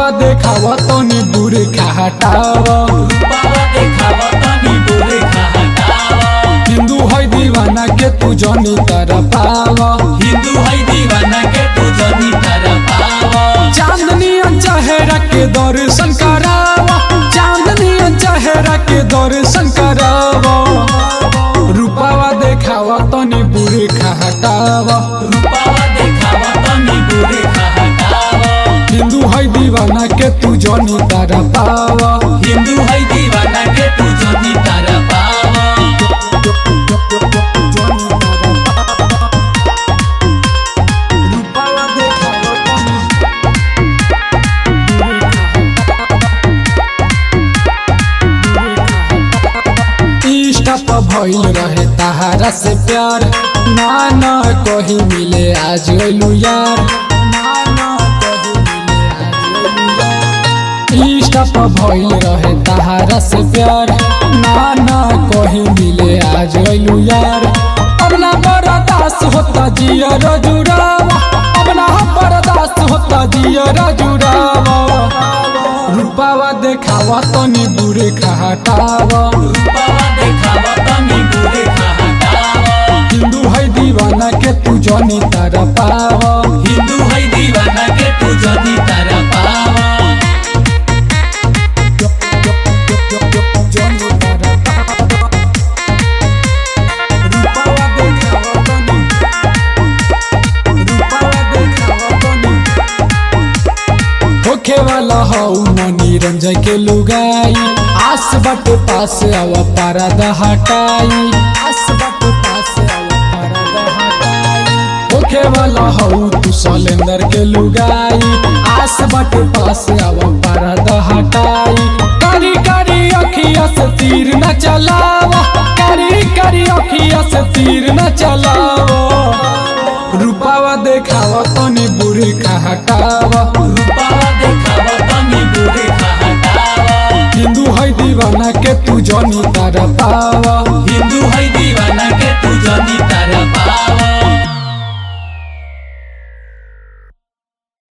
रूपावा देखावा तनी बुरे हटावा रूपावा देखावा तनी बुरे हटावा हिंदू है दीवाना के तू जनी तरह पावा हिंदू है दीवाना के तू जनी तरह पावा चांदनी चेहरा के दर्शन करावा चांदनी चेहरा के दर्शन करावा रूपावा देखावा तनी बुरे हटावा रूपावा देखावा तनी बुरे हटावा हिंदू है दीवाना के तू जनी तरह पावा हिंदू है दीवाना के तू जनी तरह पावा रूपावा देखावा तनी इष्टा पर भइल रहे तहारा से प्यार ना ना कहीं मिले आज अइलू यार ना ना कहीं मिले आज अइलू यार इष्टा पर भइल रहे तहारा से प्यार ना ना कहीं मिले आज अइलू यार अब ना बर्दाश्त होता जिया जुड़ावा अब ना बर्दाश्त होता जिया जुड़ावा रूपावा देखावा तनी बुरे हटावा रूपावा देखावा तनी बुरे हटावा हिंदू है दीवाना के तू जनी तारा पावा हिंदू है दीवाना के तू जनी तरह पावा जनी तारा पावा। रूपावा देखावा तनी। रूपावा देखावा तनी। होखे वाला हऊ मनी रंजय के लुगाई आस बट पास आवा पारदा हटाई आस बट पास आवा पारदा हटाई होखे वाला हऊ तू सलेंदर के लुगाई आस बट पास आवा पारदा हटाई कारी कारी अखिया से तीर न चलावा कारी कारी अखिया से तीर न चलावा रूपावा देखावा तनी बुरी हटावा रूपावा देखावा तनी बुरे हटावा हिंदू है दीवाना के तू जनी तारा पावा हिंदू है दीवाना